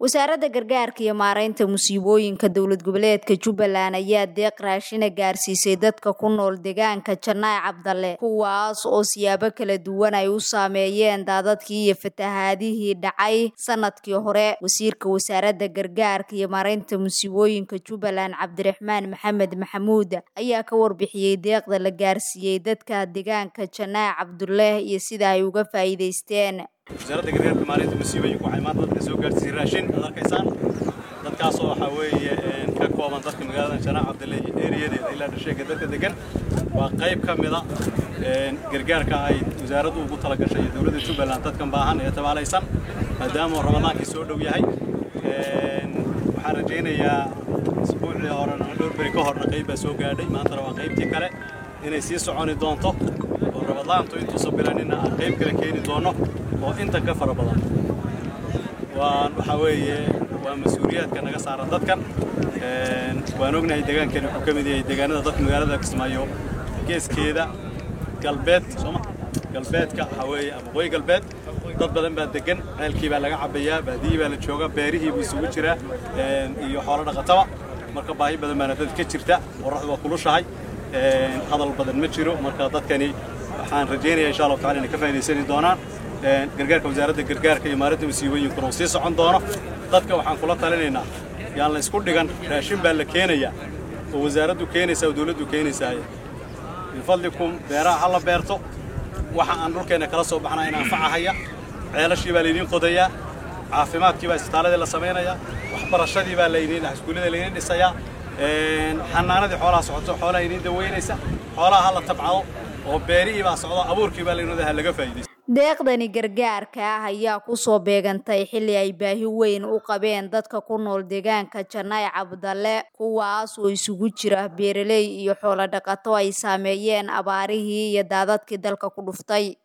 wasaaradda gargaarka iyo maaraynta musiibooyinka dowlad goboleedka jubbaland ayaa deeq raashina gaarsiisay dadka ku nool deegaanka janaac cabdalle kuwaas oo siyaabo kala duwan ay u saameeyeen daadadkii iyo fatahaadihii dhacay sanadkii hore wasiirka wasaaradda gargaarka iyo maaraynta musiibooyinka jubbaland cabdiraxmaan maxamed maxamuud ayaa ka warbixiyey deeqda la gaarsiiyey dadka deegaanka janaac cabdulle iyo sida ay uga faa'iidaysteen wasaaradda gargaarka maalinta musiibooyinka waxay maanta dadka soo gaarsiisay raashin ad arkaysaan dadkaasoo waxaa weeye ka kooban dadka magaalada janaac cabdille iyo eeriyadeeda ilaa dhasheega dadka degan waa qayb ka mida gargaarka ay wasaaraddu ugu talagashay iyo dowladda jubbaland dadkan baahan ee tabaalaysan maadaama ramadaankii soo dhow yahay waxaan rajaynayaa isbuucii horena dhowr beri ka horna qayb baa soo gaadhay maantana waa qaybtii kale inay sii soconi doonto oo ramadaantu intuusan bilanina aan qayb kale keeni doonno oo inta ka fara badan waan waxaa weeye waa mas-uuliyaadka naga saaran dadkan waan ognahay deegaankani wuxuu ka mid yahay deegaanada dadka magaalada kismaayo geeskeeda galbeed sooma galbeedka waxaa weeye ama waqooyi galbeed dad badan baa degan ceelkii baa laga cabbayaa baadiyii baa la jooga beerihii buu isugu jiraa iyo xoolo dhaqataba marka baahi badan baana dad ka jirta qorraxdu waa kulushahay hadal badan ma jiro marka dadkani waxaan rajaynaya insha allahu tacala inay ka faa'idaysani doonaan gargaarka wasaaradda gargaarka iyo maalinta musiibooyinkuna uu sii socon doono dadka waxaan kula talinaynaa yaan la isku dhigan raashin baa la keenayaa oo wasaaraddu keenaysaa oo dowladdu keenaysaa bifadlikum beeraha ha la beerto waxa aan dhulkeenna kala soo baxnaa in anfacahaya ceelashii baa laydiin qodayaa caafimaadkii baa isbitaaladii la samaynayaa waxbarashadii baa laydiin iskuullada laydiin dhisayaa xanaanadii xoolaha socoto xoolaha idiin daweynaysa xoolaha ha la tabcado oo beerihii baa socdo abuurkii baa laynooda ha laga faa'iidaysto deeqdani gargaarka ah ayaa kusoo beegantay xilli ay baahi weyn u qabeen dadka ku nool deegaanka janaac cabdalle kuwaas oo isugu jira beeraley iyo xoolo dhaqato ay saameeyeen abaarihii iyo daadadkii dalka ku dhuftay